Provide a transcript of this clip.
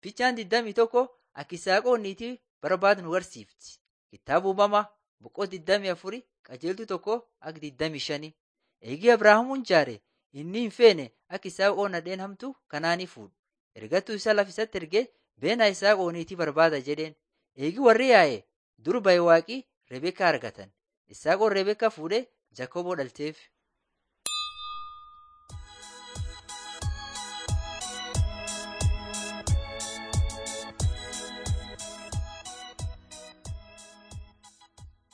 Fiichaan 21 akka Isaaqoonniitii barbaadu nu barsiifti. Kitaaba uumamaa boqoo 24 qajeeltuu tokko akka 25. Eegii Abrahaamuun jaare inni hin feene akka Isaaqoon nadheen hamtu kanaanii fuudhu. Ergattuu isaa lafisatti ergee beenaa Isaaqooniitii barbaada jedheen. Eegii warri yaa'e dur ba'e waaqii Rebeekaa argatan. Isaaqoon Rebeekaa fuudhee Jakoboo dhalcheef.